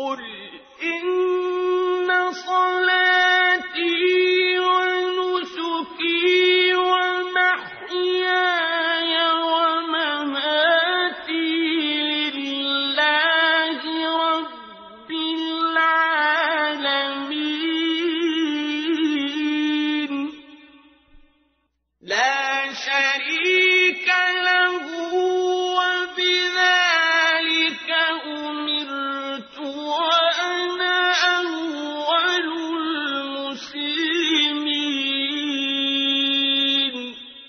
قل إن صلاتي ونسكي ومحياي ومماتي لله رب العالمين لا شريك له وبذلك أمرت وأنا أول المسلمين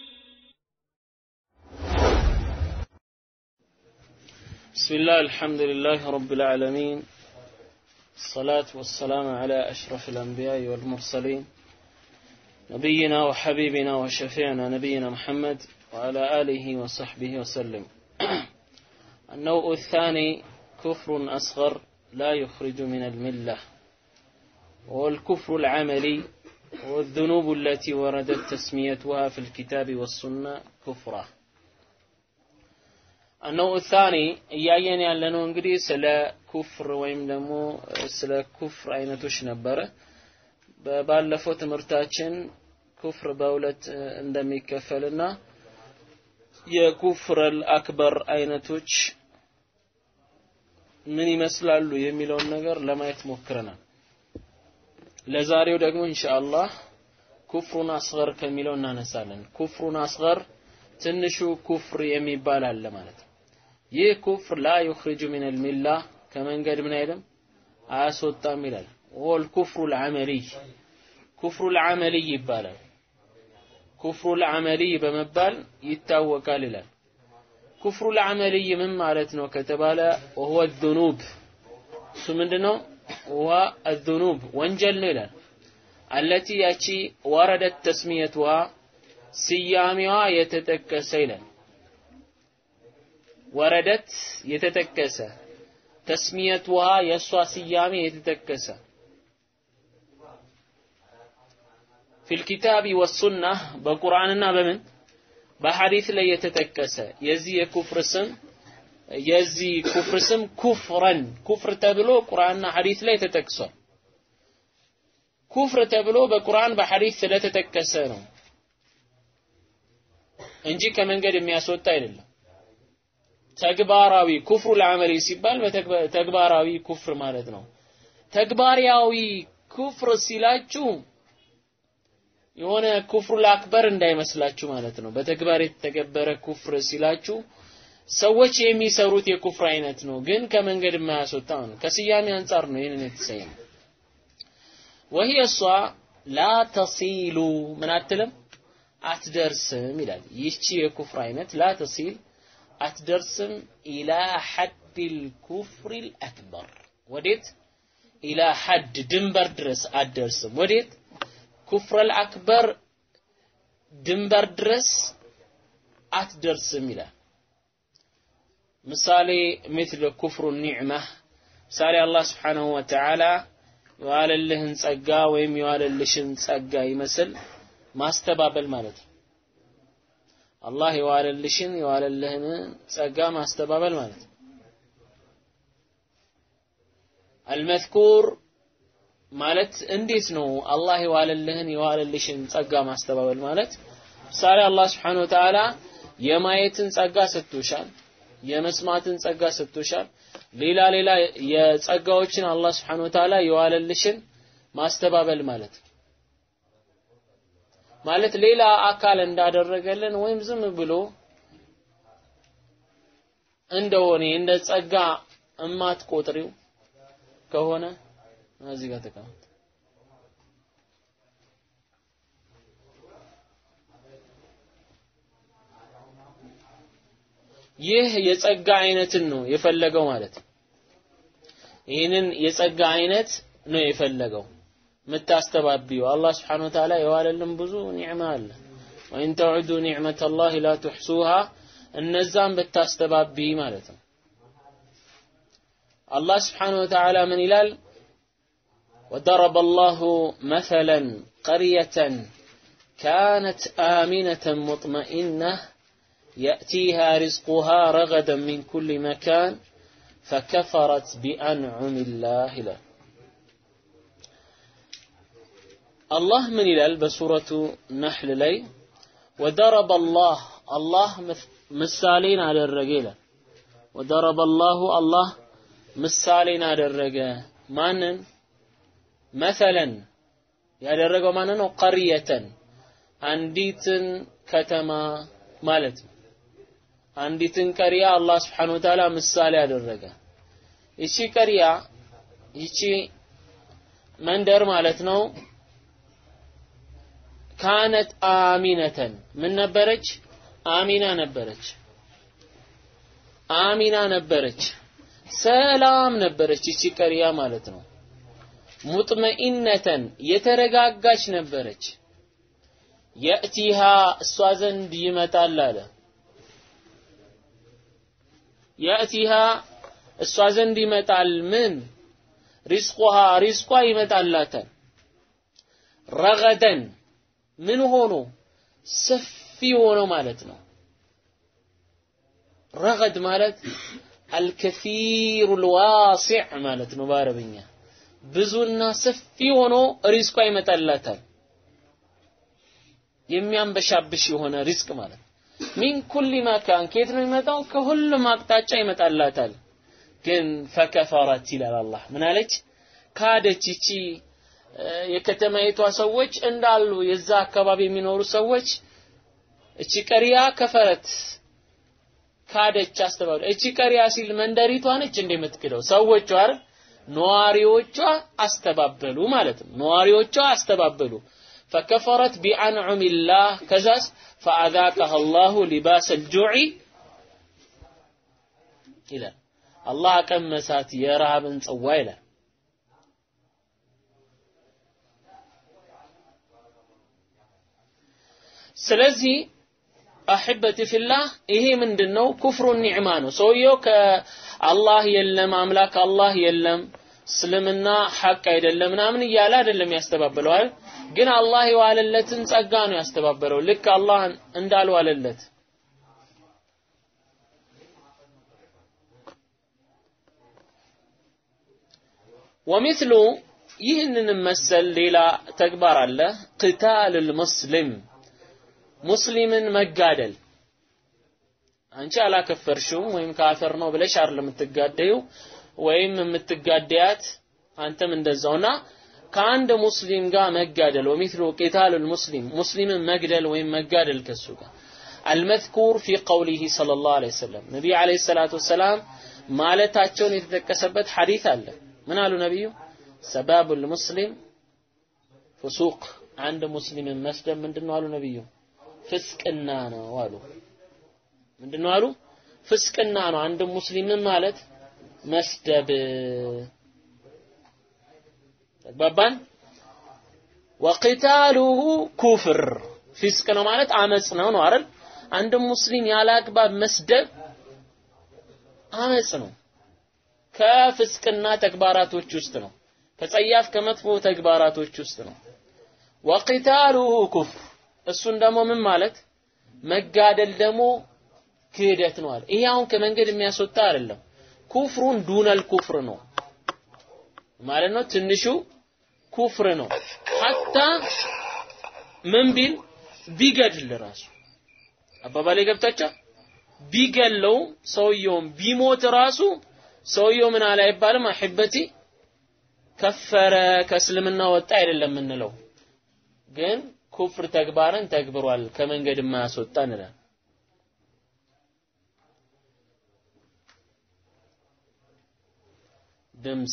بسم الله الحمد لله رب العالمين الصلاة والسلام على أشرف الأنبياء والمرسلين نبينا وحبيبنا وشفيعنا نبينا محمد وعلى آله وصحبه وسلم النوع الثاني كفر أصغر لا يخرج من الملة والكفر العملي والذنوب التي وردت تسميتها في الكتاب والسنة كفرة النوع الثاني እያየን ያለነው እንግዲህ ስለ ኩፍር ወይም ደግሞ ስለ ኩፍር አይነቶች ነበረ ባለፈው ትምህርታችን ኩፍር በሁለት እንደሚከፈልና የኩፍር አክበር አይነቶች ምን ይመስላሉ የሚለውን ነገር ለማየት ሞክረናል ለዛሬው ደግሞ ኢንሻአላህ ኩፍሩን አስገር ከሚለው እናነሳለን ኩፍሩን አስገር ትንሹ ኩፍር የሚባል አለ ማለት ነው ይህ ኩፍር ላ ዩኽሪጁ ሚን አልሚላ ከመንገድ ምን አይልም አያስወጣም ይላል ወል ኩፍሩ ልዓመልይ ኩፍሩ ልዓመልይ ይባላል ኩፍሩ ልዓመልይ በመባል ይታወቃል ይላል ኩፍሩ ልዓመልይ ምን ማለት ነው ከተባለ ወሁወ ዙኑብ እሱ ምንድን ነው ወ አዙኑብ ወንጀል ነው ይላል አለቲ ያቺ ወረደት ተስሚየትዋ ስያሜዋ የተጠቀሰ ይላል ወረደት የተጠቀሰ ተስሚየትዋ የእሷ ስያሜ የተጠቀሰ ፊልኪታቢ ወሱና በቁርአንና በምን በሐዲስ ላይ የተጠቀሰ የዚህ የኩፍር ስም የዚህ ኩፍር ስም ኩፍረን ኩፍር ተብሎ ቁርአንና ሐዲስ ላይ ተጠቅሷል ኩፍር ተብሎ በቁርአን በሐዲስ ስለተጠቀሰ ነው እንጂ ከመንገድ የሚያስወጣ አይደለም ተግባራዊ ኩፍሩ ለአመሊ ሲባል ተግባራዊ ኩፍር ማለት ነው ተግባራዊ ኩፍር ሲላችሁ የሆነ ኩፍሩ ለአክበር እንዳይመስላችሁ ማለት ነው በተግባር የተተገበረ ኩፍር ሲላችሁ ሰዎች የሚሰሩት የኩፍር አይነት ነው ግን ከመንገድ የማያስወጣ ነው ከስያሜ አንጻር ነው ይህንን የተሰየመ ወህይ እሷ ላ ተሲሉ ምን አትልም አትደርስም ይላል ይህቺ የኩፍር አይነት ላ ተሲል አትደርስም ኢላ ሐድ ልኩፍር ልአክበር ወዴት ኢላ ሐድ ድንበር ድረስ አትደርስም ወዴት ኩፍር ልአክበር ድንበር ድረስ አትደርስም ይላል ምሳሌ مثل ኩፍሩ ኒዕማ ምሳሌ አላህ ስብሓንሁ ወተዓላ የዋለልህን ጸጋ ወይም የዋለልሽን ጸጋ ይመስል ማስተባበል ማለት ነው አላህ የዋለልሽን የዋለልህን ጸጋ ማስተባበል ማለት ነው አልመዝኩር ማለት እንዴት ነው አላህ የዋለልህን የዋለልሽን ጸጋ ማስተባበል ማለት ምሳሌ አላህ ስብሓን ወተዓላ የማየትን ጸጋ ሰጥቶሻል የመስማትን ጸጋ ሰጥቶሻል ሌላ ሌላ የጸጋዎችን አላህ ስብሓን ወተዓላ የዋለልሽን ማስተባበል ማለት ነው ማለት ሌላ አካል እንዳደረገልን ወይም ዝም ብሎ እንደሆነ እንደ ጸጋ እማትቆጥሪው ከሆነ እዚህ ጋር ተቀመጥ ይህ የጸጋ አይነትን ነው የፈለገው ማለት ነው ይህንን የጸጋ አይነት ነው የፈለገው የምታስተባቢው አላህ ስብሓን ወተዓላ የዋለልን ብዙ ኒዕማ አለ ወይን ተዑዱ ኒዕመት ላህ ላ ትሕሱሃ እነዛን ብታስተባቢ ማለት ነው አላህ ስብሓን ወተዓላ ምን ይላል وضرب الله مثلا قرية كانت آمنة مطمئنة يأتيها رزقها رغدا من كل مكان ፈከፈረት ቢአንዑሚላህ ይላል። አላህ ምን ይላል በሱረቱ ነሕል ላይ ወደረበ አላህ አላህ ምሳሌን አደረገ ይላል። ወደረበ አላሁ አላህ ምሳሌን አደረገ ማንን መሰለን ያደረገው ማን ነው? ቀርየተን አንዲትን ከተማ ማለት ነው። አንዲትን ቀሪያ አላህ ስብሐነሁ ወተዓላ ምሳሌ አደረገ። ይቺ ቀሪያ ይቺ መንደር ማለት ነው ካነት አሚነተን ምን ነበረች? አሚና ነበረች። አሚና ነበረች። ሰላም ነበረች ይቺ ቀሪያ ማለት ነው። ሙጥመኢነተን የተረጋጋች ነበረች። የእቲሃ እሷ ዘንድ ይመጣል አለ። የእቲሃ እሷ ዘንድ ይመጣል ምን ሪዝቁሃ ሪዝቋ ይመጣላታል። ረገደን ምን ሆኖ ሰፊ ሆኖ ማለት ነው። ረገድ ማለት አልከሲሩ ልዋሲዕ ማለት ነው በአረብኛ ብዙና ሰፊ ሆኖ ሪዝቋ ይመጣላታል። የሚያንበሻብሽ የሆነ ሪዝቅ ማለት ሚን ኩሊ መካን ከየት ነው የሚመጣው? ከሁሉም አቅጣጫ ይመጣላታል። ግን ፈከፈረት ይላል አላህ ምን አለች? ካደች። ይቺ የከተማይቷ ሰዎች እንዳሉ የዛ አካባቢ የሚኖሩ ሰዎች እቺ ቀሪያ ከፈረት ካደች፣ አስተባበለ። እቺ ቀሪያ ሲል መንደሪቷ ነች እንደምትክደው ሰዎቿ አይደል? ነዋሪዎቿ አስተባበሉ ማለት ነው። ነዋሪዎቿ አስተባበሉ። ፈከፈረት ቢአንዑሚላህ ከዛስ ፈአዛቀሃ አላሁ ሊባስ አልጁዕ ይላል። አላህ አቀመሳት የረሃብን ጽዋ ይላል። ስለዚህ አሕበቲ ፊላህ ይሄ ምንድን ነው? ኩፍሩ ኒዕማ ነው። ሰውየው ከአላህ የለም አምላክ አላህ የለም እስልምና ሐቅ አይደለም ምናምን እያለ አይደለም ያስተባበለው አይደል? ግን አላህ የዋለለትን ጸጋ ነው ያስተባበለው ልክ አላህ እንዳልዋለለት ወሚስሉ ይህንንም መሰል ሌላ ተግባር አለ ቅታል ሙስሊም ሙስሊምን መጋደል አንቺ አላከፈርሽውም ወይም ካፈር ነው ብለሽ አይደለም የምትጋደዩ ወይም የምትጋደያት አንተም እንደዛውና ከአንድ ሙስሊም ጋር መጋደል ወሚስሉ ቂታሉል ሙስሊም ሙስሊምን መግደል ወይም መጋደል ከሱ ጋር አልመዝኩር ፊ ቀውሊሂ ሰለላሁ ዐለይሂ ወሰለም ነቢይ ዐለይሂ ሰላቱ ወሰላም ማለታቸውን የተጠቀሰበት ሐዲስ አለ ምን አሉ ነቢዩ ሰባቡል ሙስሊም ፍሱቅ አንድ ሙስሊምን መስደብ ምንድነው አሉ ነቢዩ ፍስቅና ነው አሉ ምንድነው አሉ ፍስቅና ነው አንድ ሙስሊምን ማለት መስደብ ተግባባን ወቂታሉሁ ኩፍር ፊስቅ ነው ማለት አመጽ ነው ነው አይደል አንድ ሙስሊም ያለ አግባብ መስደብ አመጽ ነው ከፍስቅና ተግባራቶች ውስጥ ነው ከጸያፍ ከመጥፎ ተግባራቶች ውስጥ ነው ወቂታሉሁ ኩፍር እሱን ደግሞ ምን ማለት መጋደል ደግሞ ክህደት ነው አለ ይሄ አሁን ከመንገድ የሚያስወጣ አይደለም ኩፍሩን ዱነል ኩፍር ነው ማለት ነው ትንሹ ኩፍር ነው ሐታ ምን ቢል ቢገድል ራሱ አባባሌ ገብታቻ ቢገለው ሰውየውም ቢሞት ራሱ ሰውየው ምን አለ አይባልም አሕበቲ ከፈረ ከእስልምና ወጣ አይደለም የምንለው ግን ኩፍር ተግባርን ተግብሯል ከመንገድ የማያስወጣ እንላል ድምፅ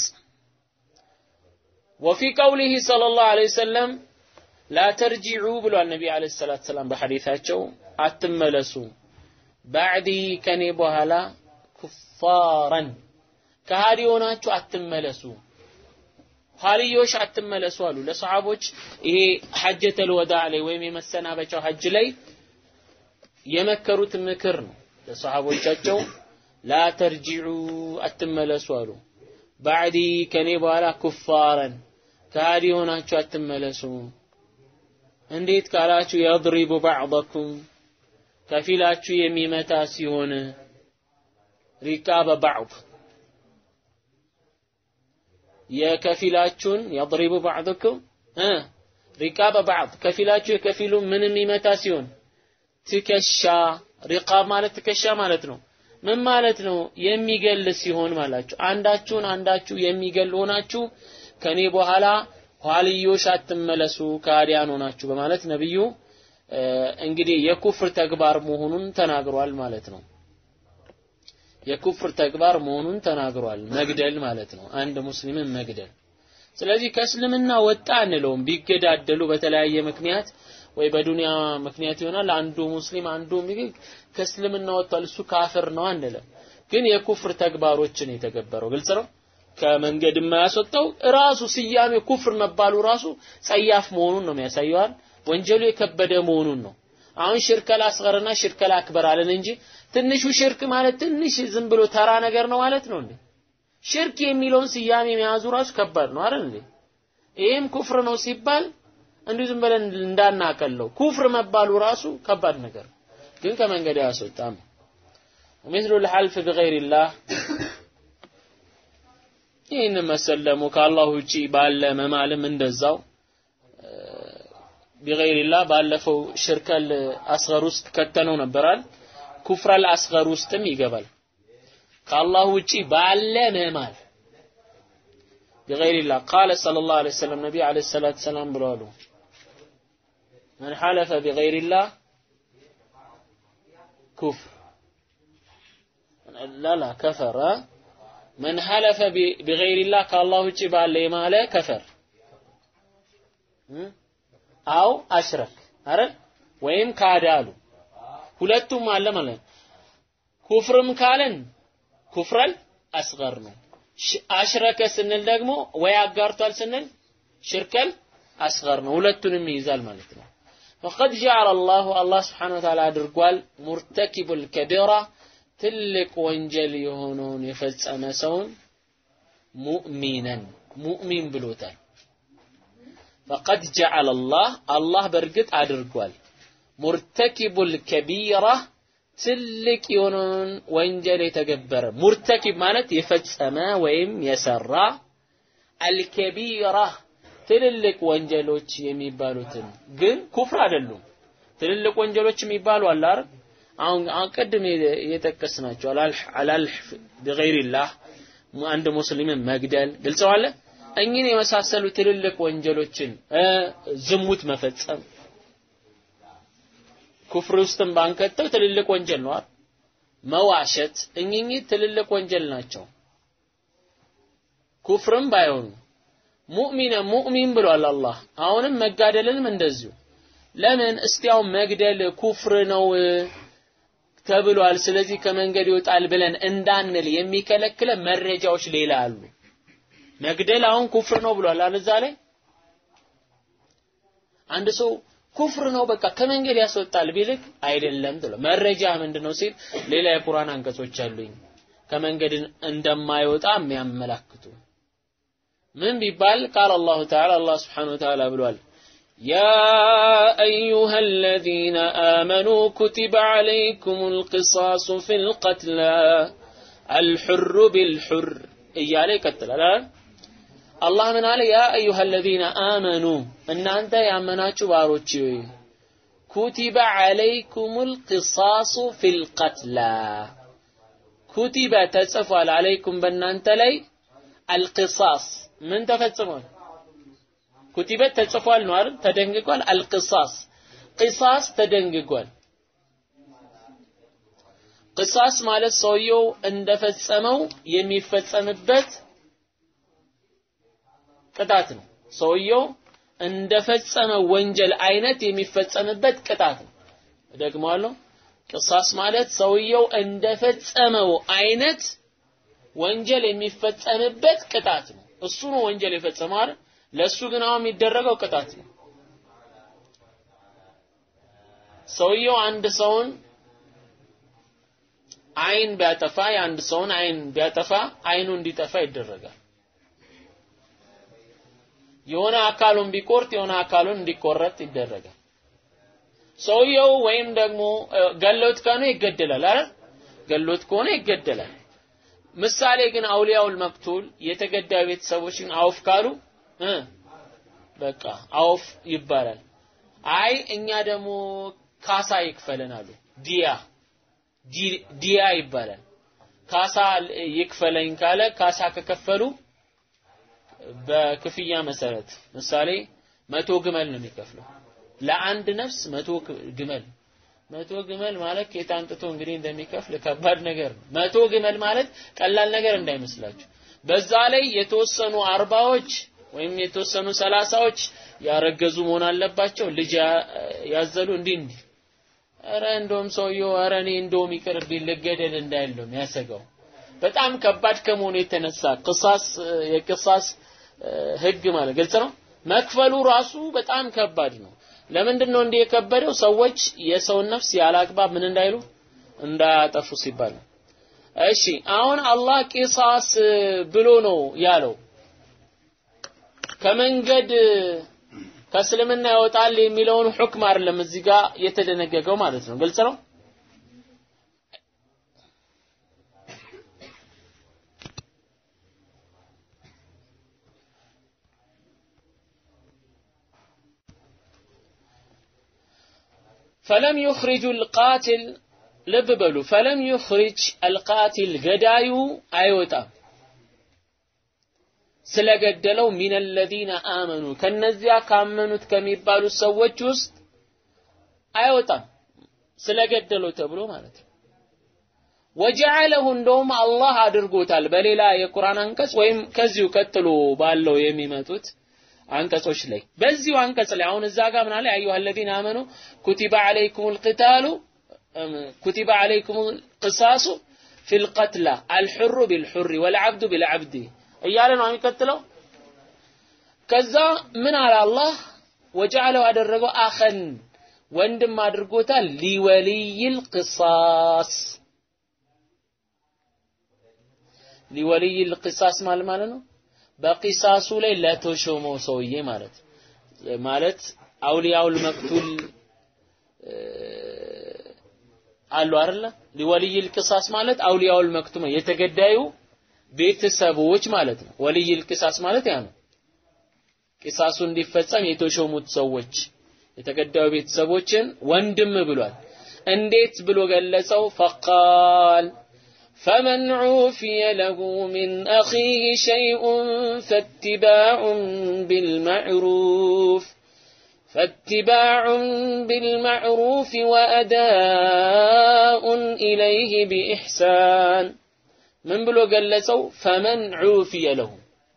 ወፊ ቀውሊሂ ሰለላሁ ዐለይሂ ወሰለም ላ ተርጂዑ ብሏል ነቢ ዐለይሂ ሰላቱ ሰላም በሐዲታቸው አትመለሱ ባዕዲ ከኔ በኋላ ኩፋረን ከሃዲ ሆናችሁ አትመለሱ ኋልዮሽ አትመለሱ አሉ ለሰሃቦች ይሄ ሐጀተል ወዳዕ ላይ ወይም የመሰናበቻው ሐጅ ላይ የመከሩት ምክር ነው ለሰሃቦቻቸው ላ ተርጂዑ አትመለሱ አሉ ባዕዲ ከኔ በኋላ ኩፋረን ከሃዲ ሆናችሁ አትመለሱ እንዴት ካላችሁ የድሪቡ ባዕضኩም ከፊላችሁ የሚመታ ሲሆን ሪቃበ ባዕድ የከፊላችሁን የضرب بعضكم እ ሪቃበ بعض ከፊላችሁ የከፊሉ ምን የሚመታ ሲሆን ትከሻ ሪቃብ ማለት ትከሻ ማለት ነው። ምን ማለት ነው? የሚገል ሲሆን ማላችሁ አንዳችሁን አንዳችሁ የሚገል ሆናችሁ ከኔ በኋላ ኋልዮሽ አትመለሱ ከሃዲያን ሆናችሁ በማለት ነብዩ እንግዲህ የኩፍር ተግባር መሆኑን ተናግሯል ማለት ነው። የኩፍር ተግባር መሆኑን ተናግሯል። መግደል ማለት ነው። አንድ ሙስሊምን መግደል። ስለዚህ ከእስልምና ወጣ አንለውም። ቢገዳደሉ በተለያየ ምክንያት ወይ በዱንያ ምክንያት ይሆናል። አንዱ ሙስሊም አንዱ ከእስልምና ወጥቷል፣ እሱ ካፍር ነው አንልም። ግን የኩፍር ተግባሮችን የተገበረው ግልጽ ነው። ከመንገድ የማያስወጣው ራሱ ስያሜ ኩፍር መባሉ ራሱ ጸያፍ መሆኑን ነው የሚያሳየዋል። ወንጀሉ የከበደ መሆኑን ነው። አሁን ሽርከል አስገርና ሽርከል አክበር አለን እንጂ ትንሹ ሽርክ ማለት ትንሽ ዝም ብሎ ተራ ነገር ነው ማለት ነው እንዴ? ሽርክ የሚለውን ስያሜ መያዙ ራሱ ከባድ ነው አይደል እንዴ? ይሄም ኩፍር ነው ሲባል እንዲሁ ዝም ብለን እንዳናቀለው ኩፍር መባሉ ራሱ ከባድ ነገር ግን ከመንገድ አያስወጣም። مثل الحلف بغير الله ይህን መሰል ደግሞ ከአላህ ውጪ ባለ መማልም እንደዛው ቢገይሪላህ ባለፈው ሽርከል አስገር ውስጥ ከተነው ነበራል። ኩፍረል አስገር ውስጥም ይገባል። ከአላህ ውጪ ባለ መማል ቢገይሪላህ ቃለ ሰለላሁ ዐለይሂ ወሰለም ነቢ ዐለይሂ ሰላቱ ሰላም ብለዋሉ መን ሐለፈ ቢገይሪላህ ኩፍር ላላ ከፈረ መን ሐለፈ ቢገይሪላህ ከአላህ ውጪ ባለ የማለ ከፈር አው አሽረክ አይደል ወይም ካደ አሉ ሁለቱም አለ ማለት ኩፍርም ካለን ኩፍረል አስገር ነው አሽረከ ስንል ደግሞ ወይ አጋርቷል ስንል ሽርከል አስገር ነው ሁለቱንም ይይዛል ማለት ነው فقد جعل الله الله سبحانه وتعالى አድርጓል ሙርተኪቡ الكبيرة ትልቅ ወንጀል የሆነውን የፈጸመ ሰውን ሙእሚነን ሙእሚን ብሎታል ፈቀድ ጀዐለ አላህ አላህ በእርግጥ አድርጓል ሙርተኪቡል ከቢራ ትልቅ የሆነውን ወንጀል የተገበረ ሙርተኪብ ማለት የፈጸመ ወይም የሰራ አልከቢራ ትልልቅ ወንጀሎች የሚባሉትን ግን ኩፍር አይደሉም። ትልልቅ ወንጀሎች የሚባሉ አለ አይደል? አሁን ቅድም የጠቀስናቸው አላልህ ቢገይሪላህ አንድ ሙስሊምን መግደል ግልጸዋለ እኚህን የመሳሰሉ ትልልቅ ወንጀሎችን ዝሙት መፈጸም ኩፍር ውስጥም ባንከተው ትልልቅ ወንጀል ነው አይደል? መዋሸት እኚህ ትልልቅ ወንጀል ናቸው። ኩፍርም ባይሆኑ ሙእሚነ ሙእሚን ብሏል አላህ። አሁንም መጋደልንም እንደዚሁ ለምን እስቲ አሁን መግደል ኩፍር ነው ተብሏል፣ ስለዚህ ከመንገድ ይወጣል ብለን እንዳንል የሚከለክለ መረጃዎች ሌላ አሉ። መግደል አሁን ኩፍር ነው ብሏል አለዛ ላይ አንድ ሰው ኩፍር ነው በቃ ከመንገድ ያስወጣል ቢልክ አይደለም ብሎ መረጃ ምንድነው ሲል ሌላ የቁርአን አንቀጾች አሉኝ ከመንገድ እንደማይወጣ የሚያመላክቱ ምን ቢባል ቃል አላሁ ተዓላ አላህ ስብሓነሁ ወተዓላ ብሏል يا أيها الذين آمنوا كتب عليكم القصاص في القتلى الحر بالحر إيالي يقتل አላህ ምን አለ ያ አዩሃ አለዚነ አመኑ እናንተ ያመናችሁ ባሮች ሆይ ኩቲበ ዐለይኩሙል ቂሳሱ ፊል ቀትላ ኩቲበ ተጽፏል አለይኩም በእናንተ ላይ አልቂሳስ ምን ተፈጽሟል ኩቲበት ተጽፏል ነው አይደል ተደንግጓል አልቂሳስ ቂሳስ ተደንግጓል ቂሳስ ማለት ሰውየው እንደፈጸመው የሚፈጸምበት ቅጣት ነው። ሰውየው እንደፈጸመ ወንጀል አይነት የሚፈጸምበት ቅጣት ነው። ደግሞአለሁ። ቅሳስ ማለት ሰውየው እንደፈጸመው አይነት ወንጀል የሚፈጸምበት ቅጣት ነው። እሱ ነው ወንጀል የፈጸመው አይደል? ለሱ ግን አሁን የሚደረገው ቅጣት ነው። ሰውየው አንድ ሰውን አይን ቢያጠፋ የአንድ ሰውን አይን ቢያጠፋ አይኑ እንዲጠፋ ይደረጋል። የሆነ አካሉን ቢቆርጥ የሆነ አካሉን እንዲቆረጥ ይደረጋል። ሰውየው ወይም ደግሞ ገሎት ከሆነ ይገደላል አይደል? ገሎት ከሆነ ይገደላል። ምሳሌ ግን አውሊያውል መቅቱል የተገዳዩ ቤተሰቦችን አውፍ ካሉ እ በቃ አውፍ ይባላል። አይ እኛ ደግሞ ካሳ ይክፈለን አሉ። ዲያ ዲያ ይባላል። ካሳ ይክፈለኝ ካለ ካሳ ከከፈሉ በክፍያ መሰረት ምሳሌ መቶ ግመል ነው የሚከፍለው ለአንድ ነፍስ መቶ ግመል መቶ ግመል ማለት ከየት አምጥቶ እንግዲህ እንደሚከፍል ከባድ ነገር ነው። መቶ ግመል ማለት ቀላል ነገር እንዳይመስላችሁ። በዛ ላይ የተወሰኑ አርባዎች ወይም የተወሰኑ ሰላሳዎች ያረገዙ መሆን አለባቸው። ልጅ ያዘሉ እንዲህ እንዲህ ኧረ እንደውም ሰውየው ኧረ እኔ እንደውም ይቅርብኝ ልገደል እንዳይል ነው የሚያሰጋው። በጣም ከባድ ከመሆኑ የተነሳ ቅሳስ የቅሳስ ህግ ማለት ግልጽ ነው። መክፈሉ ራሱ በጣም ከባድ ነው። ለምንድን ነው እንዲህ የከበደው? ሰዎች የሰውን ነፍስ ያላግባብ ምን እንዳይሉ እንዳያጠፉ ሲባል ነው። እሺ አሁን አላህ ቂሳስ ብሎ ነው ያለው። ከመንገድ ከእስልምና ይወጣል የሚለውን ሁክም አይደለም እዚህ ጋር የተደነገገው ማለት ነው። ግልጽ ነው። ፈለም ዩኽሪጁ አልቃቲል ልብ በሉ ፈለም ዩኽሪጅ አልቃቲል ገዳዩ አይወጣም ስለገደለው ሚን አለዚነ አመኑ ከነዚያ ካመኑት ከሚባሉት ሰዎች ውስጥ አይወጣም ስለገደለው ተብሎ ማለት ነው። ወጀዐለሁ እንደውም አላህ አድርጎታል በሌላ የቁርአን አንቀጽ ወይም ከዚሁ ቀጥሎ ባለው የሚመጡት አንቀጾች ላይ በዚሁ አንቀጽ ላይ አሁን እዛ ጋር ምን አለ አዩሃ الذين آمنوا كتب عليكم القتال كتب عليكم القصاص في القتلى الحر بالحر والعبد بالعبد እያለ ነው የሚቀጥለው ከዛ ምን አለ አላህ ወጀዐለው አደረገው አኸን ወንድም አድርጎታል ሊወልይል ቅሳስ ሊወልይል ቅሳስ ማለት ማለት ነው በቂሳሱ ላይ ለተሾመው ሰውዬ ማለት ማለት አውሊያውል መቅቱል አሉ አይደለ ሊወልይል ቅሳስ ማለት አውሊያውል መክቱም የተገዳዩ ቤተሰቦች ማለት ነው ወልይል ቅሳስ ማለት ያ ነው ቂሳሱ እንዲፈጸም የተሾሙት ሰዎች የተገዳዩ ቤተሰቦችን ወንድም ብሏል እንዴት ብሎ ገለጸው ፈቃል فمن عوفي له من أخيه شيء فاتباع بالمعروف فاتباع بالمعروف وأداء إليه بإحسان من بلو قلسو فمن عوفي له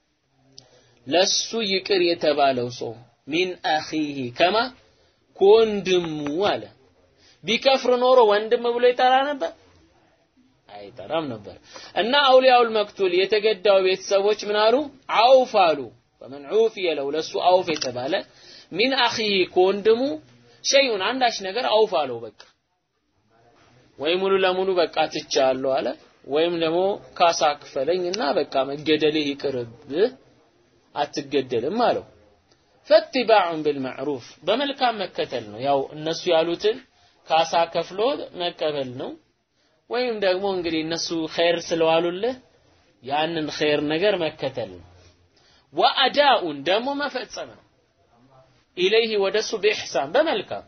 لسو يكر يتبالو صو من أخيه كما كوندم ولا بكفر نورو وندم بلو يترى አይጠራም ነበር እና አውሊያውል መክቱል የተገዳው ቤተሰቦች ምን አሉ አውፍ አሉ ፈመን ዑፊየ ለው ለሱ አውፍ የተባለ ሚን አኺ ከወንድሙ ሸይኡን አንዳች ነገር አውፍ አለው በቃ ወይ ሙሉ ለሙሉ በቃ ትቻለሁ አለ ወይም ደግሞ ካሳ ክፈለኝና በቃ መገደልህ ይቅርብህ አትገደልም አለው ፈትባዑን ቢልማዕሩፍ በመልካም መከተል ነው ያው እነሱ ያሉትን ካሳ ከፍሎ መቀበል ነው ወይም ደግሞ እንግዲህ እነሱ ኸይር ስለዋሉልህ ያንን ኸይር ነገር መከተል ነው ወአዳኡን ደግሞ መፈጸም ነው ኢለይህ ወደሱ በኢሕሳን በመልካም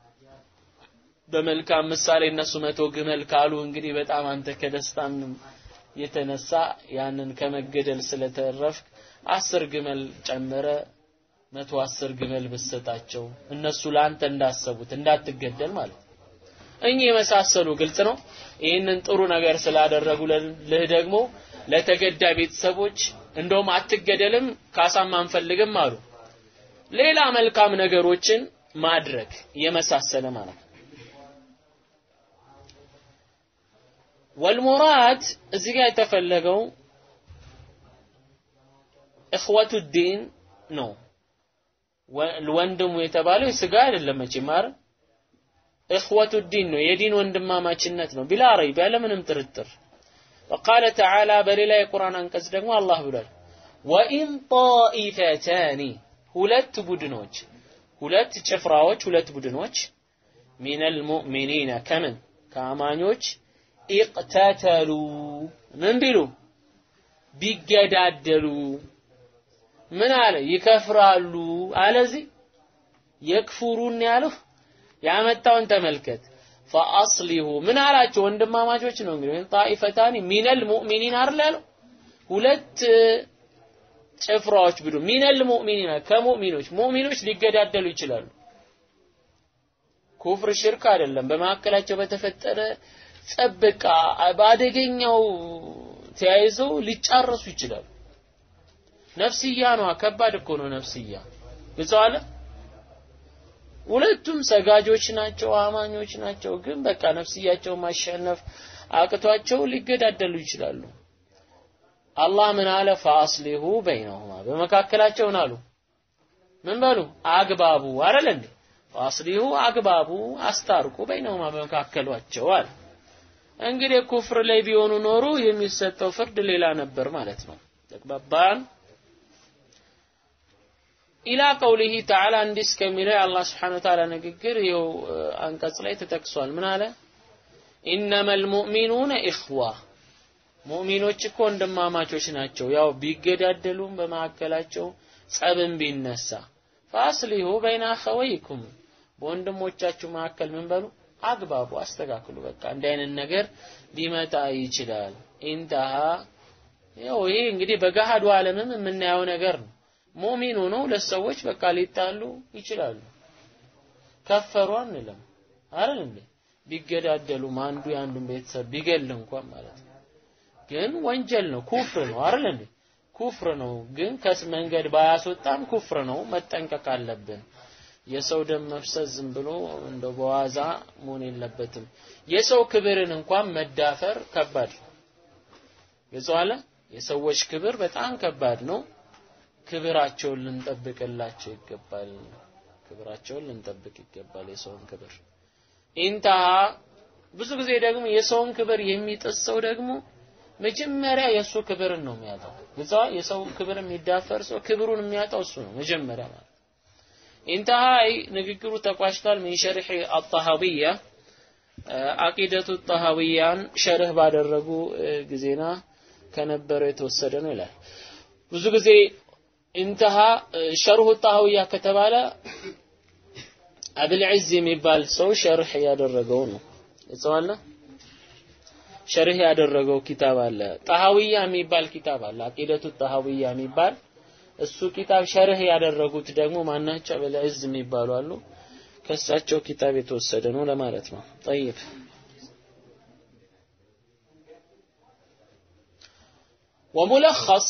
በመልካም ምሳሌ እነሱ መቶ ግመል ካሉ እንግዲህ በጣም አንተ ከደስታም የተነሳ ያንን ከመገደል ስለተረፍክ አስር ግመል ጨምረ መቶ አስር ግመል ብሰጣቸው እነሱ ለአንተ እንዳሰቡት እንዳትገደል ማለት እኚህ የመሳሰሉ ግልጽ ነው ይህንን ጥሩ ነገር ስላደረጉልህ ደግሞ ለተገዳ ቤተሰቦች እንደውም አትገደልም ካሳም አንፈልግም አሉ ሌላ መልካም ነገሮችን ማድረግ የመሳሰለ ማለት ነው ወልሙራድ እዚህ ጋር የተፈለገው እኽወቱ ዲን ነው ወንድሙ የተባለው የስጋ አይደለም መቼም አይደል እኽወቱ ዲን ነው የዲን ወንድማማችነት ነው ቢላ ረይብ ያለምንም ጥርጥር وقال تعالى በሌላ የቁርአን አንቀጽ ደግሞ አላህ ብሏል ወኢን ጣኢፈታኒ ሁለት ቡድኖች ሁለት ጭፍራዎች ሁለት ቡድኖች ሚነል ሙእሚኒነ ከምን ከአማኞች ኢቅተተሉ ምን ቢሉ ቢገዳደሉ ምን አለ ይከፍራሉ አለዚህ የክፉሩን ያለው ያመጣውን ተመልከት ፈአስሊሁ ምን አላቸው ወንድማማቾች ነው እንግዲህ ጣኢፈታኒ ሚነል ሙእሚኒን አይደል ያለው ሁለት ጭፍራዎች ብሉ ሚነል ሙእሚኒን ከሙእሚኖች ሙእሚኖች ሊገዳደሉ ይችላሉ ኩፍር ሽርክ አይደለም በመካከላቸው በተፈጠረ ጸብቃ በአደገኛው ተያይዘው ሊጫረሱ ይችላሉ ነፍስያ ነው ከባድ እኮ ነው ነፍስያ ግልጽ አለ ሁለቱም ሰጋጆች ናቸው አማኞች ናቸው ግን በቃ ነፍስያቸው ማሸነፍ አቅቷቸው ሊገዳደሉ ይችላሉ አላህ ምን አለ ፈአስሊሁ በይነሁማ በመካከላቸው አሉ ምን በሉ አግባቡ አይደል እንዴ ፈአስሊሁ አግባቡ አስታርቁ በይነሁማ በመካከሏቸው አለ እንግዲህ ኩፍር ላይ ቢሆኑ ኖሮ የሚሰጠው ፍርድ ሌላ ነበር ማለት ነው ተግባባን ኢላ ቀውሊሂ ተዓላ እንዲህ እስከሚለው የአላህ ስብሓነሁ ወተዓላ ንግግር ይኸው አንቀጽ ላይ ተጠቅሷል ምን አለ ኢነመል ሙእሚኑነ ኢኽዋ ሙእሚኖች እኮ ወንድማማቾች ናቸው ያው ቢገዳደሉም በመካከላቸው ጸብም ቢነሳ ፈአስሊሁ በይነ አኸወይኩም በወንድሞቻችሁ መካከል ምን በሉ አግባቡ አስተካክሉ በቃ እንዲህ አይነት ነገር ሊመጣ ይችላል ኢንተሃ ያው ይሄ እንግዲህ በገሃዱ ዓለምም የምናየው ነገር ነው ሙእሚን ሆነው ሁለት ሰዎች በቃ ሊጣሉ ይችላሉ ከፈሩ አንልም አይደል እንዴ ቢገዳደሉም አንዱ የአንዱን ቤተሰብ ቢገል እንኳን ማለት ነው ግን ወንጀል ነው ኩፍር ነው አይደል እንዴ ኩፍር ነው ግን ከመንገድ ባያስወጣም ኩፍር ነው መጠንቀቅ አለብን የሰው ደም መፍሰስ ዝም ብሎ እንደው በዋዛ መሆን የለበትም የሰው ክብርን እንኳን መዳፈር ከባድ ግልጽ የሰዎች ክብር በጣም ከባድ ነው ክብራቸውን ልንጠብቅላቸው ይገባል ክብራቸውን ልንጠብቅ ይገባል የሰውን ክብር ኢንተሃ ብዙ ጊዜ ደግሞ የሰውን ክብር የሚጥስ ሰው ደግሞ መጀመሪያ የእሱ ክብርን ነው የሚያጣው ግዛ የሰው ክብር የሚዳፈር ሰው ክብሩን የሚያጣው እሱ ነው መጀመሪያ ማለት ኢንተሃ ንግግሩ ተቋጭቷል ምን ሸርሕ አጣሃዊያ አቂደቱ ጣሃዊያን ሸርህ ባደረጉ ጊዜና ከነበረው የተወሰደ ነው ይላል ብዙ ጊዜ ኢንተሃ ሸርሁ ጣሃዊያ ከተባለ አብል ዒዝ የሚባል ሰው ሸርህ ያደረገው ነው እጽዋለ ሸርህ ያደረገው ኪታብ አለ ጣሃዊያ የሚባል ኪታብ አለ አቂደቱ ጣሃዊያ የሚባል እሱ ኪታብ ሸርህ ያደረጉት ደግሞ ማናቸው አብል ዒዝ የሚባሉ አሉ ከእሳቸው ኪታብ የተወሰደ ነው ለማለት ነው ጠይብ ወሙለኸስ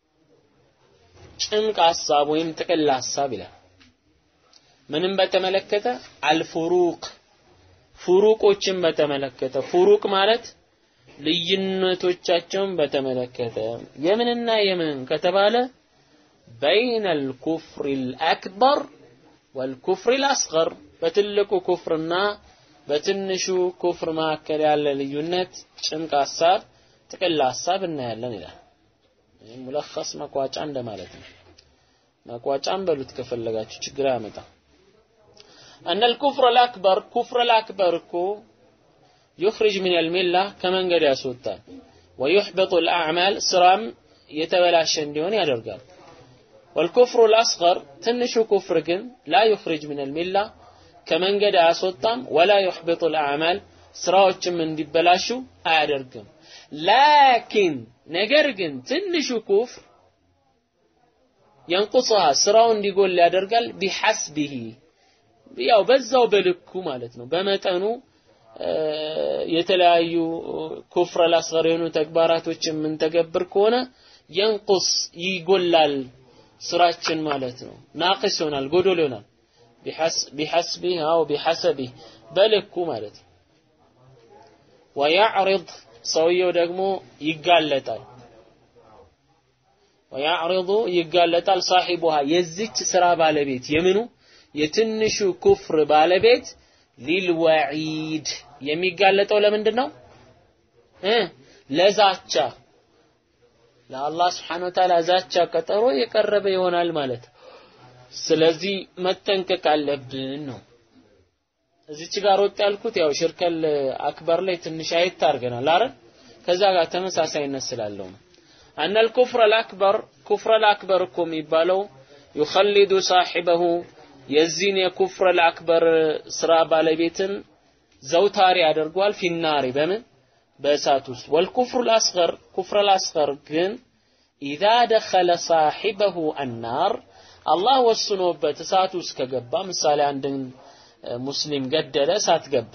ጭምቅ ሐሳብ ወይም ጥቅል ሐሳብ ይላል ምንም በተመለከተ አልፉሩቅ ፉሩቆችን በተመለከተ ፉሩቅ ማለት ልዩነቶቻቸውን በተመለከተ የምንና የምን ከተባለ በይነ አልኩፍር አልአክበር ወልኩፍር አልአስገር በትልቁ ኩፍርና በትንሹ ኩፍር መካከል ያለ ልዩነት ጭምቅ ሐሳብ ጥቅል ሐሳብ እናያለን ይላል ሙለኸስ መቋጫ እንደማለት ነው መቋጫም በሉት ከፈለጋችሁ ችግር አያመጣ أن الكفر الأكبر كفر الأكبر كو يخرج من الملة كمن قد يسوتان ويحبط الأعمال سرام يتبلاش ديون يدرقال والكفر الأصغر تنشو كفر كن لا يخرج من الملة كمن قد يسوتان ولا يحبط الأعمال سراوش من دبلاشو أيدرقم ላኪን ነገር ግን ትንሹ ኩፍር የንቁስሃ ስራው እንዲጎል ያደርጋል ቢሐስቢሂ ያው በዛው በልኩ ማለት ነው በመጠኑ የተለያዩ ኩፍረ ላስገር የሆኑ ተግባራቶች የምንተገብር ከሆነ የንቁስ ይጎላል ስራችን ማለት ነው ናቅስ ይሆናል ጎዶል ይሆናል ቢሐስቢህ አው ቢሐሰቢህ በልኩ ማለት ነው ወያዕሪድ ሰውየው ደግሞ ይጋለጣል ወያዕሪዱ ይጋለጣል ሳሒቡሃ የዚች ስራ ባለቤት የምኑ የትንሹ ኩፍር ባለቤት ሊልወዒድ የሚጋለጠው ለምንድን ነው እ ለዛቻ ለአላህ ስብሓን ወተዓላ ዛቻ ቀጠሮ የቀረበ ይሆናል ማለት ስለዚህ መጠንቀቅ አለብን ነው እዚች ጋር ወጥ ያልኩት ያው ሽርከል አክበር ላይ ትንሽ አየት አድርገናል አይደል ከዛ ጋር ተመሳሳይነት ስላለው ነው። አነል ኩፍረ ልአክበር ኩፍረ ልአክበር እኮ የሚባለው ዩኸሊዱ ሳሒበሁ የዚህን የኩፍረ ልአክበር ስራ ባለቤትን ዘውታሪ ያደርገዋል ፊናሪ በምን በእሳት ውስጥ ወልኩፍሩ ልአስገር ኩፍረ ልአስገር ግን ኢዛ ደኸለ ሳሒበሁ አናር አላህ ወስኖበት እሳት ውስጥ ከገባ ምሳሌ አንድን ሙስሊም ገደለ እሳት ገባ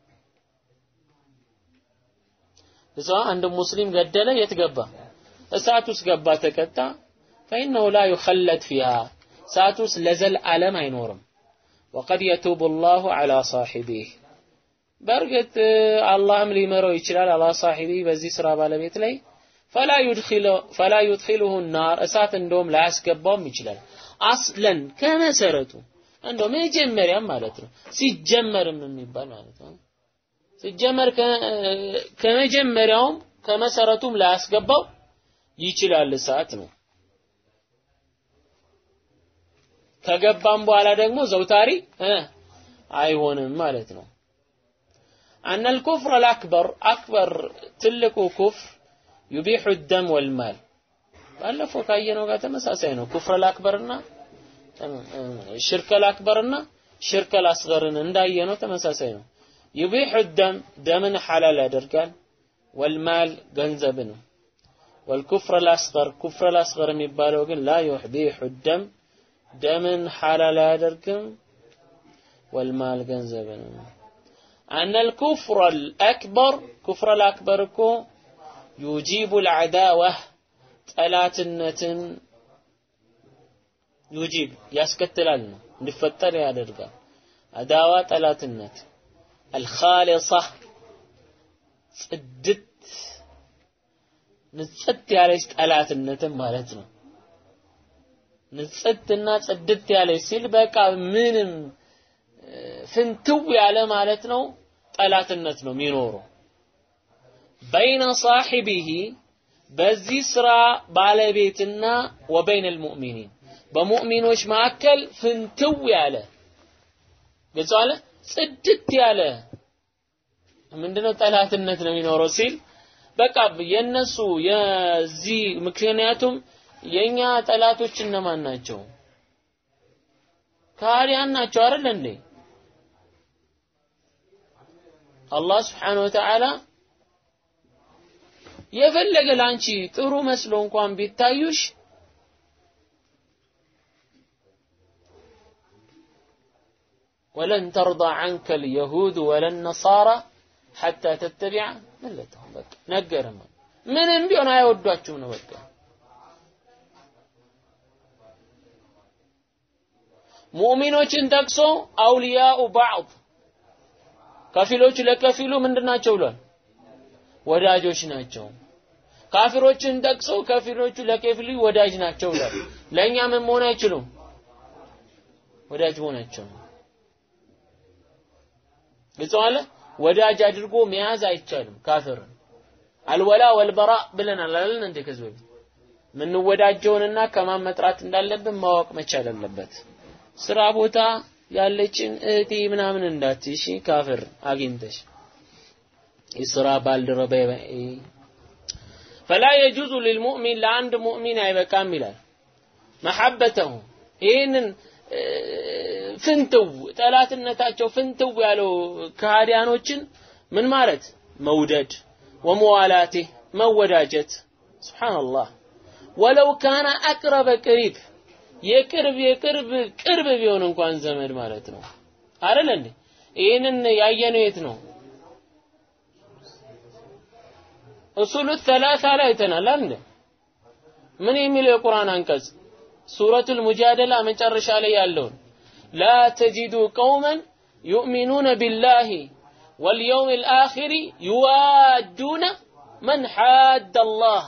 እዛ አንድ ሙስሊም ገደለ የት ገባ እሳት ውስጥ ገባ ተቀጣ فإنه لا يخلد فيها እሳት ውስጥ ለዘልዓለም አይኖርም وقد يتوب الله على صاحبه በእርግጥ አላህም ሊመረው ይችላል አላ ሳሒቢ በዚህ ስራ ባለቤት ላይ ፈላ ፈላ ዩድኺሉሁ ናር እሳት እንደውም ላያስገባውም ይችላል አስለን ከመሰረቱ እንደው መጀመሪያም ማለት ነው ሲጀመርም የሚባል ማለት ነው ሲጀመር ከመጀመሪያውም ከመሰረቱም ላያስገባው ይችላል እሳት ነው ከገባም በኋላ ደግሞ ዘውታሪ አይሆንም ማለት ነው أن الكفر الأكبر أكبر تلك كفر يبيح الدم والمال ባለፈው ካየነው ጋር ተመሳሳይ ነው ኩፍር አልአክበርና ሽርክ አልአክበርና ሽርክ አልአስገርን እንዳየነው ተመሳሳይ ነው ይቢሑ ደም ደምን ሐላል ያደርጋል ወልማል ገንዘብን ወልኩፍር አልአስገር ኩፍር አልአስገር የሚባለው ግን ላ ዩቢሑ ደም ደምን ሐላል አያደርግም ወልማል ገንዘብን أن الكفر الأكبر كفر الأكبر كو يجيب العداوة ጠላትነትን ዩጂብ ያስከትላል ነው እንዲፈጠር ያደርጋል አዳዋ ጠላትነት አልኻሊሳ ጽድት ንጽት ያለች ጠላትነትን ማለት ነው ንጽትና ጽድት ያለች ሲል በቃ ምንም ፍንትው ያለ ማለት ነው ጠላትነት ነው የሚኖረው በይነ ሳሒቢሂ በዚህ ስራ ባለቤትና ወበይን ልሙእሚኒን በሙእሚኖች መካከል ፍንትው ያለ ግልጽ አለ ጽድት ያለ ምንድነው ጠላትነት ነው የሚኖረው ሲል በቃ የነሱ የዚህ ምክንያቱም የኛ ጠላቶች እነማን ናቸው ካህዲያን ናቸው አይደል እንዴ አላህ ስብሓነሁ ወተዓላ የፈለገ ላንቺ ጥሩ መስሎ እንኳን ቢታዩሽ ወለን ተርዳ ዐንከ ልየሁድ ወለን ነሳራ ሐታ ተተቢዐ መለተሁም በቃ ነገርም ምንም ቢሆን አይወዷችሁም ነው በቃ ሙእሚኖችን ጠቅሶ አውልያኡ ባዕድ ከፊሎቹ ለከፊሉ ምንድናቸው ብሏል ወዳጆች ናቸው ካፊሮችን ጠቅሶ ከፊሎቹ ለከፊሉ ወዳጅ ናቸው ብሏል ለእኛ ምን መሆን አይችሉም ወዳጅ መሆናቸው ግልጽ አለ ወዳጅ አድርጎ መያዝ አይቻልም ካፊርን አልወላ ወልበራ ብለናል አይደል እንዴ ከዚህ በፊት ምንወዳጀውንና ከማን መጥራት እንዳለብን ማወቅ መቻል አለበት ስራ ቦታ ያለችን እህቴ ምናምን እንዳትይ እሺ ካፍር አግኝተሽ የስራ ባልደረባ ፈላ የጁዙ ሊልሙእሚን ለአንድ ሙእሚን አይበቃም ይላል መሐበተሁ ይህንን ፍንትው ጠላትነታቸው ፍንትው ያለው ከሃዲያኖችን ምን ማለት መውደድ ወመዋላቴ መወዳጀት ስብሓንላህ ወለው ካነ አቅረበ ቅሪብ የቅርብ የቅርብ ቅርብ ቢሆን እንኳን ዘመድ ማለት ነው አይደል እንዴ ይህንን ያየነው የት ነው እሱሉ ሰላሳ ላይ አይተናል አይደል ምን የሚለው የቁርአን አንቀጽ ሱረቱል ሙጃደላ መጨረሻ ላይ ያለውን ላ ተጂዱ ቀውመን ዩእሚኑነ ቢላሂ واليوم الآخر يوادون من حاد الله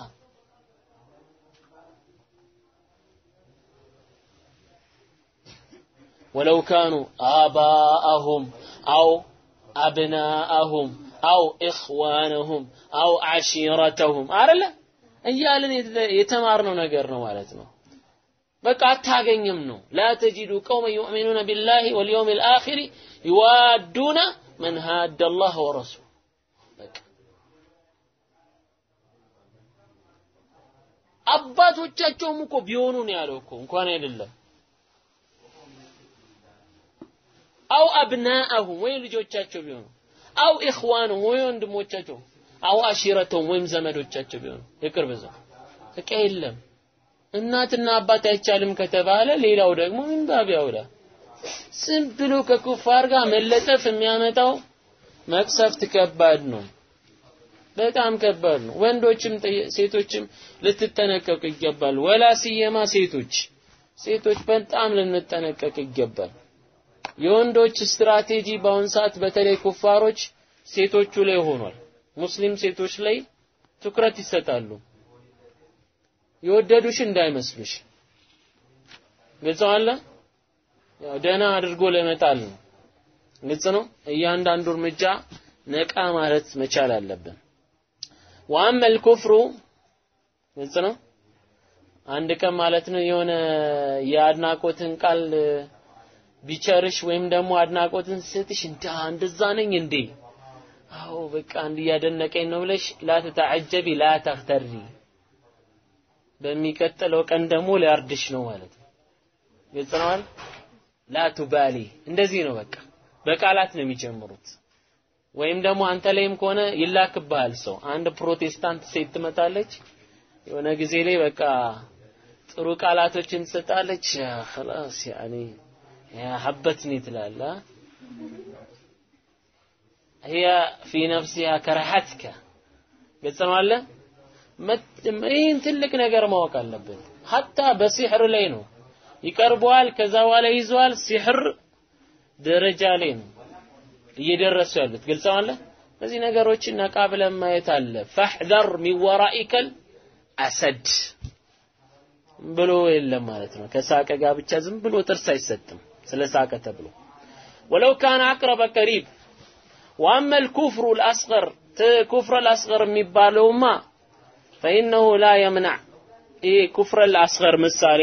ولو كانوا آباءهم أو أبناءهم أو إخوانهم أو عشيرتهم አይደለ እያልን የተማርነው ነገር ነው ማለት ነው በቃ አታገኝም ነው ላ ተጂዱ ቀውመ ዩእሚኑነ ቢላሂ ወልየውም ልአኺር ይዋዱነ መን ሃደ አላህ ወረሱል በቃ አባቶቻቸውም እኮ ቢሆኑ ነው ያለው እኮ እንኳን አይደለም አው አብናአሁም ወይ ልጆቻቸው ቢሆኑ አው ኢኽዋኑም ወይ ወንድሞቻቸው አው አሺረተውም ወይም ዘመዶቻቸው ቢሆኑ የቅርብ ዘመድ በቃ የለም እናትና አባት አይቻልም ከተባለ ሌላው ደግሞ ምን ባብ ያውላ ዝም ብሎ ከኩፋር ጋር መለጠፍ የሚያመጣው መቅሰፍት ከባድ ነው። በጣም ከባድ ነው። ወንዶችም ሴቶችም ልትጠነቀቁ ይገባል። ወላ ሲየማ ሴቶች ሴቶች በጣም ልንጠነቀቅ ይገባል። የወንዶች ስትራቴጂ በአሁን ሰዓት በተለይ ኩፋሮች ሴቶቹ ላይ ሆኗል። ሙስሊም ሴቶች ላይ ትኩረት ይሰጣሉ። የወደዱሽ እንዳይመስሉሽ ግልጽ አለ። ያው ደህና አድርጎ ለመጣል ነው። ግልጽ ነው። እያንዳንዱ እርምጃ ነቃ ማለት መቻል አለብን። ወአመል ኩፍሩ ግልጽ ነው። አንድ ቀን ማለት ነው የሆነ የአድናቆትን ቃል ቢቸርሽ ወይም ደግሞ አድናቆትን ስትሽ እንዳ እንደዛ ነኝ እንዴ አዎ በቃ አንድ እያደነቀኝ ነው ብለሽ ላ ተተዐጀቢ ላ ተፍተሪ በሚቀጥለው ቀን ደግሞ ሊያርድሽ ነው ማለት ነው። ግልጽ ነው አይደል? ላ ቱባሊ እንደዚህ ነው በቃ በቃላት ነው የሚጀምሩት። ወይም ደግሞ አንተ ላይም ከሆነ ይላክብሃል ሰው። አንድ ፕሮቴስታንት ሴት ትመጣለች የሆነ ጊዜ ላይ በቃ ጥሩ ቃላቶችን ትሰጣለች። خلاص يعني ሀበትኒ ትላለህ هي في نفسها كرهتك ግልጽ ነው አለ ይህን ትልቅ ነገር ማወቅ አለብን። ሀታ በሲሕር ላይ ነው ይቀርበዋል። ከዛ በኋላ ይዘዋል። ሲሕር ደረጃ ላይ ነው እየደረሱ ያሉት። ግልጽ አለ። እነዚህ ነገሮችን ነቃ ብለን ማየት አለ። ፈሕዘር ሚን ወራኢከል አሰድ ብሎ የለም ማለት ነው። ከሳቀ ጋር ብቻ ዝም ብሎ ጥርስ አይሰጥም። ስለ ሳቀ ተብሎ ወለው ካነ አቅረበ ቀሪብ ወአመ ልኩፍሩ ልአስገር ኩፍረ ልአስገር የሚባለውማ ፈኢነሁ ላ የምናዕ ይሄ ኩፍረ ልአስገር ምሳሌ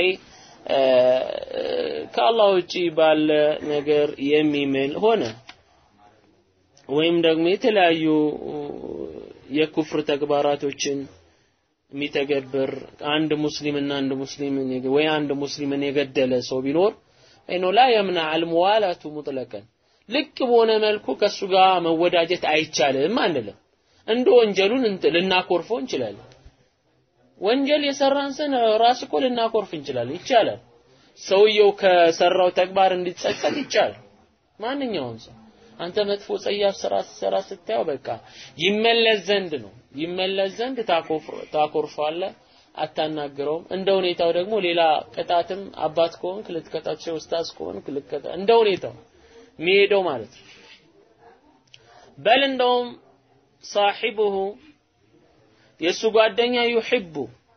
ከአላህ ውጪ ባለ ነገር የሚምል ሆነ ወይም ደግሞ የተለያዩ የኩፍር ተግባራቶችን የሚተገብር አንድ ሙስሊምና አንድ ሙስሊምን ወይ አንድ ሙስሊምን የገደለ ሰው ቢኖር አይኖ ላ የምና አልሙዋላቱ ሙጥለቀን ልክ በሆነ መልኩ ከሱ ጋር መወዳጀት አይቻልም አንልም። እንደ ወንጀሉን ልናኮርፈው እንችላለን። ወንጀል የሰራን ሰን ራስ እኮ ልናኮርፍ እንችላለን። ይቻላል። ሰውየው ከሰራው ተግባር እንዲጸጸት ይቻላል። ማንኛውም ሰው አንተ መጥፎ ጸያፍ ስራ ስትሰራ ስታየው በቃ ይመለስ ዘንድ ነው ይመለስ ዘንድ ታኮርፈዋለህ፣ አታናግረውም። እንደ ሁኔታው ደግሞ ሌላ ቅጣትም አባት ከሆንክ ልትቀጣቸው፣ ኡስታዝ ከሆንክ ልትቀጣ እንደ ሁኔታው የሚሄደው ማለት ነው። በል እንደውም ሳሒቡሁ የእሱ ጓደኛ ዩሕቡ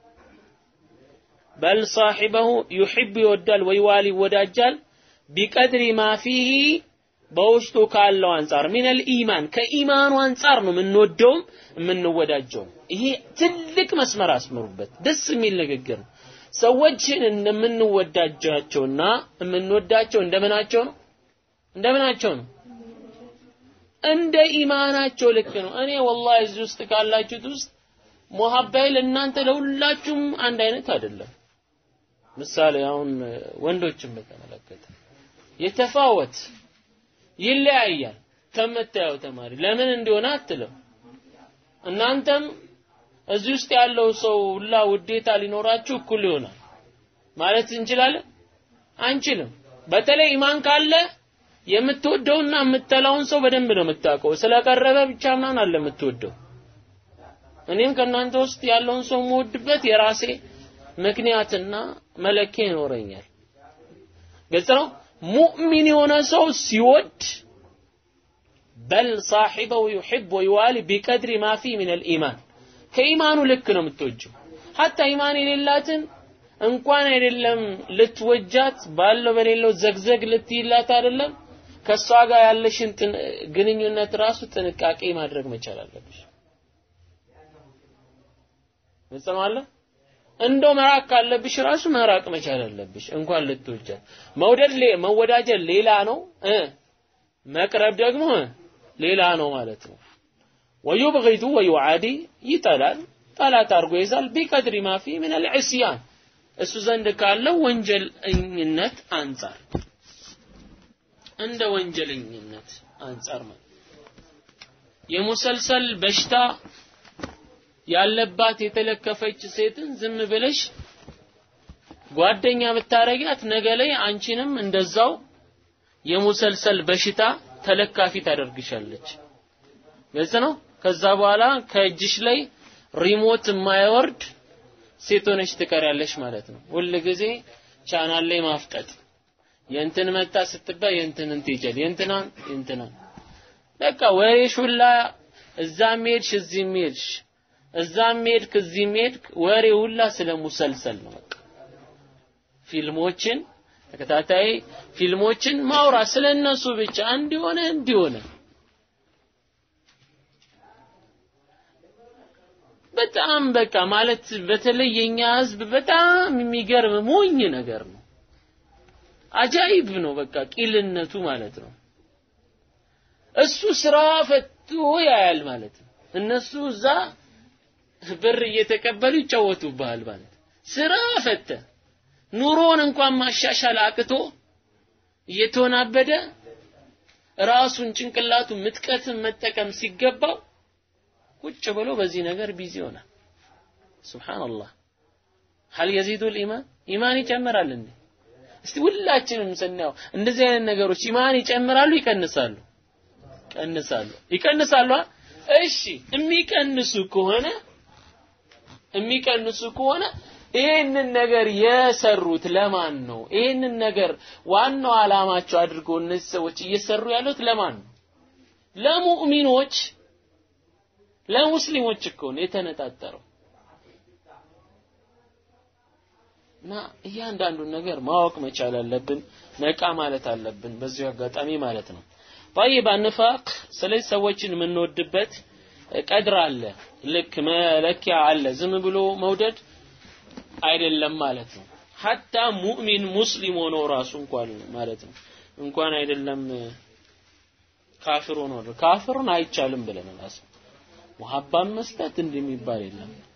በል ሳሒበሁ ዩሕቡ ይወዳል ወይዋል ይወዳጃል ቢቀድሪ ማ ፊሂ በውስጡ ካለው አንጻር ሚነል ኢማን ከኢማኑ አንጻር ነው የምንወደውም የምንወዳጀውም። ይሄ ትልቅ መስመር አስምሩበት። ደስ የሚል ንግግር ነው። ሰዎችን እንደምንወዳጃቸውና የምንወዳቸው እንደምናቸው ነው እንደምናቸው ነው እንደ ኢማናቸው ልክ ነው። እኔ ወላሂ እዚህ ውስጥ ካላችሁት ውስጥ ሙሐባይ ለእናንተ ለሁላችሁም አንድ አይነት አይደለም። ምሳሌ አሁን ወንዶችን በተመለከተ የተፋወት ይለያያል ከምታየው ተማሪ ለምን እንደሆነ አትልም። እናንተም እዚህ ውስጥ ያለው ሰው ሁላ ውዴታ ሊኖራችሁ እኩል ይሆናል ማለት እንችላለን? አንችልም። በተለይ ኢማን ካለ የምትወደውና የምትጠላውን ሰው በደንብ ነው የምታውቀው። ስለቀረበ ብቻ ምናምን አለ የምትወደው። እኔም ከእናንተ ውስጥ ያለውን ሰው የምወድበት የራሴ ምክንያትና መለኪያ ይኖረኛል። ግልጽ ነው። ሙእሚን የሆነ ሰው ሲወድ በል ሳሒበው ዩሕብ ወይዋሊ ቢቀድሪ ማ ፊ ምን አልኢማን ከኢማኑ ልክ ነው የምትወጂው። ሀታ ኢማን የሌላትን እንኳን አይደለም ልትወጃት ባለው በሌለው ዘግዘግ ልትይላት አይደለም ከእሷ ጋር ያለሽን ግንኙነት ራሱ ጥንቃቄ ማድረግ መቻል አለብሽ። ግልጽ ነው አለ እንደው መራቅ ካለብሽ ራሱ መራቅ መቻል አለብሽ። እንኳን ልትወጃት መውደድ መወዳጀት ሌላ ነው እ መቅረብ ደግሞ ሌላ ነው ማለት ነው። ወዩብጊዱ ወዩዓዲ ይጠላል፣ ጠላት አድርጎ ይዛል ቢቀድሪ ማፊ ምን አልዕስያን እሱ ዘንድ ካለው ወንጀለኝነት አንጻር እንደ ወንጀለኝነት አንጻር ማለት የሙሰልሰል በሽታ ያለባት የተለከፈች ሴትን ዝም ብለሽ ጓደኛ ብታረጊያት ነገ ላይ አንቺንም እንደዛው የሙሰልሰል በሽታ ተለካፊ ታደርግሻለች። ግልጽ ነው። ከዛ በኋላ ከእጅሽ ላይ ሪሞት የማይወርድ ሴት ሆነሽ ትቀሪያለሽ ማለት ነው። ሁል ጊዜ ቻናል ላይ ማፍጠጥ የእንትን መጣ ስትባይ የእንትንን ትይጃል የእንትናን የእንትናን በቃ ወሬሽ ሁላ እዛም ሄድሽ እዚህም ሄድሽ እዛም ሄድክ እዚህም ሄድክ ወሬ ሁላ ስለ ሙሰልሰል ነው። በቃ ፊልሞችን ተከታታይ ፊልሞችን ማውራት ስለ እነሱ ብቻ እንዲሆነ እንዲሆነ በጣም በቃ ማለት በተለይ የኛ ህዝብ በጣም የሚገርም ሞኝ ነገር ነው። አጃይብ ነው በቃ ቂልነቱ ማለት ነው። እሱ ስራ ፈቶ ያያል ማለት ነው። እነሱ እዛ ብር እየተቀበሉ ይጫወቱብሃል ማለት ስራ ፈተ ኑሮን እንኳን ማሻሻል አቅቶ እየተወናበደ ራሱን ጭንቅላቱ ምጥቀትን መጠቀም ሲገባው ቁጭ ብሎ በዚህ ነገር ቢዚ ይሆናል። ሱብሃንአላህ ሀል የዚዱ ኢማን ኢማን ይጨምራል እንዴ? እስቲ ሁላችንም ስናየው እንደዚህ አይነት ነገሮች ኢማን ይጨምራሉ ይቀንሳሉ? ይቀንሳሉ። ይቀንሳሉ። እሺ የሚቀንሱ ከሆነ የሚቀንሱ ከሆነ ይህንን ነገር የሰሩት ለማን ነው? ይህንን ነገር ዋናው አላማቸው አድርገው እነዚህ ሰዎች እየሰሩ ያሉት ለማን ነው? ለሙእሚኖች ለሙስሊሞች እኮ ነው የተነጣጠረው። እና እያንዳንዱን ነገር ማወቅ መቻል አለብን፣ ነቃ ማለት አለብን። በዚሁ አጋጣሚ ማለት ነው። طيب አንፋቅ ስለዚህ ሰዎችን የምንወድበት ቀድር አለ፣ ልክ መለኪያ አለ። ዝም ብሎ መውደድ አይደለም ማለት ነው። ሐታ ሙእሚን ሙስሊም ሆኖ ራሱ እንኳን ማለት ነው እንኳን አይደለም ካፍር ሆኖ ካፍርን አይቻልም ብለን ራሱ ሙሐባን መስጠት እንደሚባል የለም።